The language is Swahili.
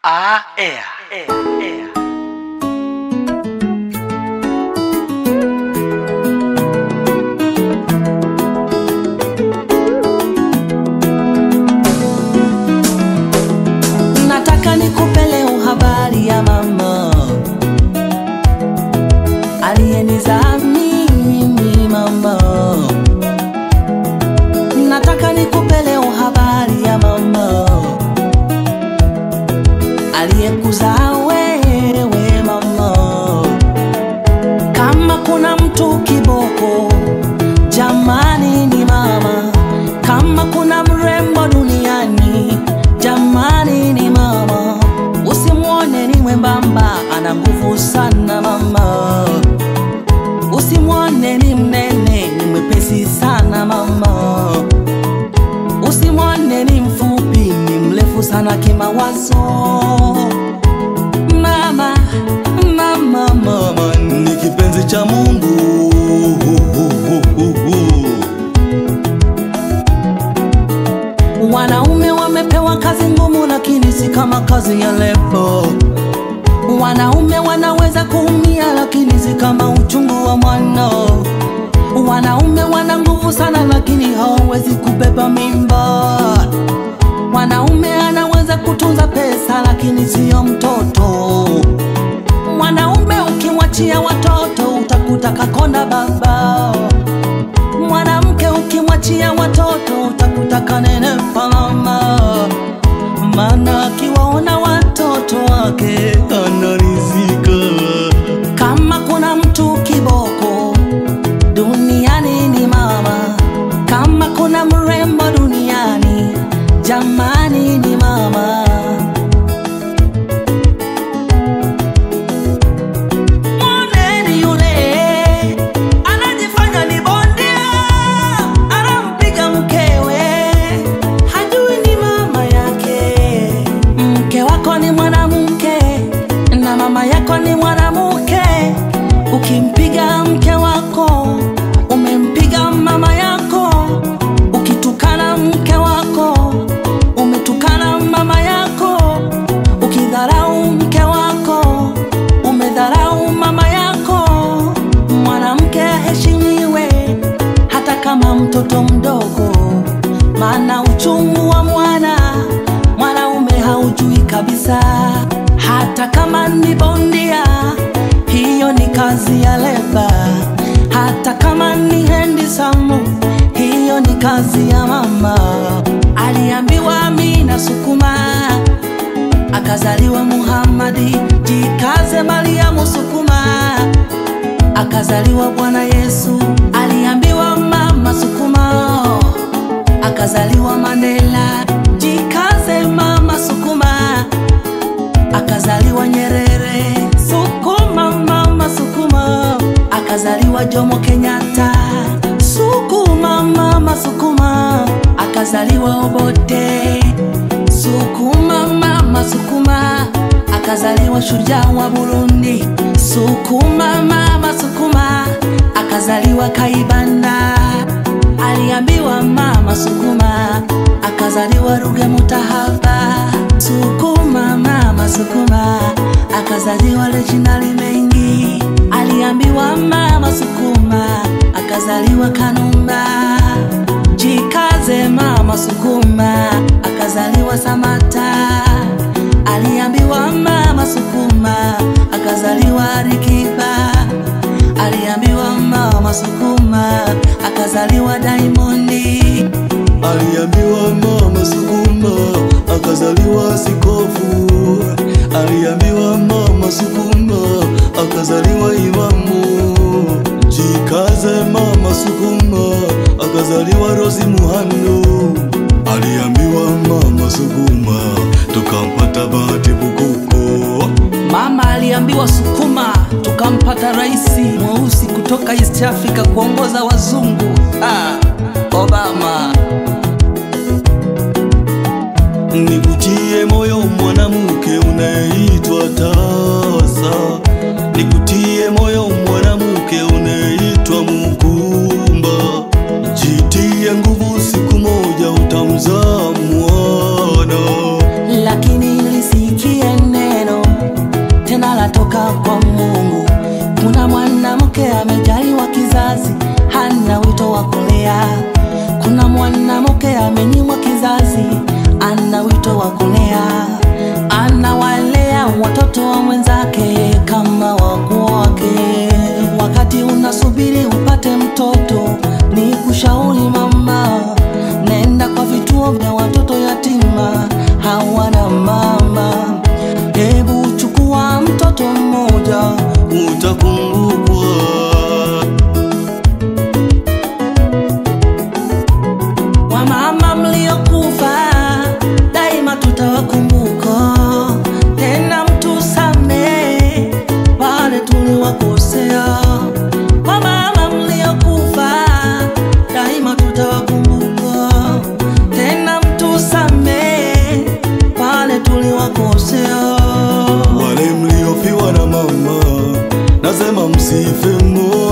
Ah, ea, ea, ea. Nataka nikupe leo habari ya mama aliyenizaa mimi mama. Nataka nikupe leo habari ya mama aliyekuzaa wewe mama. Kama kuna mtu kiboko, jamani ni mama. Kama kuna mrembo duniani, jamani ni mama. Usimwone ni mwembamba, ana nguvu sana mama. Usimwone ni mnene, ni mwepesi sana mama. Usimwone ni mfupi, ni mrefu sana kimawazo. Mama, mama, mama ni kipenzi cha Mungu. Wanaume wamepewa kazi ngumu, lakini si kama kazi ya lebo. Wanaume wanaweza kuumia, lakini si kama uchungu wa mwana. Wanaume wana nguvu sana, lakini hawawezi kubeba mimba. Mwanaume anaweza kutunza pesa, lakini siyo mtoto. Mwanaume ukimwachia watoto, utakuta kakonda baba. Mwanamke ukimwachia watoto, utakuta kanenepa mama. Maana akiwaona watoto wake anarizika. Kama kuna mtu kiboko duniani ni mama. Kama kuna mrembo duniani, jamani ni mama. Mwoneni yule anajifanya ni bondia, anampiga mkewe, hajui ni mama yake. Mke wako ni mwanamke na mama yako ni mwanamke. Ukimpiga mke wako, umempiga mama yako. Ukitukana mke wako, umetukana mama yako. Ukidharau mke wako, umedharau mama yako. Mwanamke aheshimiwe hata kama mtoto mdogo, maana uchungu wa mwana mwanaume haujui kabisa. Hata kama ni bondia, hiyo ni kazi ya leba. Hata kama ni handsome, hiyo ni kazi ya mama. Aliambiwa Amina sukuma akazaliwa Muhammadi, jikaze Mariamu sukuma, akazaliwa Bwana Yesu. Aliambiwa mama sukuma, akazaliwa Mandela, jikaze mama sukuma, akazaliwa Nyerere. Sukuma mama sukuma, akazaliwa Jomo Kenyatta. Sukuma mama sukuma, akazaliwa Obote. Sukuma mama sukuma, akazaliwa shujaa wa Burundi. Sukuma mama sukuma, akazaliwa Kaibanda. Aliambiwa mama sukuma, akazaliwa Ruge Mutahaba. Sukuma mama sukuma, akazaliwa Reginald Mengi. Aliambiwa mama sukuma, akazaliwa Kanumba. Jikaze mama sukuma, akazaliwa Samata. Aliambiwa mama sukuma, akazaliwa Alikiba. Aliambiwa mama sukuma, akazaliwa Diamondi. Aliambiwa mama sukuma akazaliwa Sikofu. Aliambiwa mama sukuma akazaliwa Imamu. Jikaze mama sukuma akazaliwa Rosi Muhando. Aliambiwa mama sukuma tukampata Bahati Bukuku. Mama aliambiwa sukuma, tukampata rais mweusi kutoka East Africa kuongoza wazungu. Ah, Obama. Nikutie moyo mwanamke unayeitwa tasa, nikutie moyo mwanamke unayeitwa Mukumba. Jitie nguvu, siku moja utamzaa mwana. lakini nilisikie usife moyo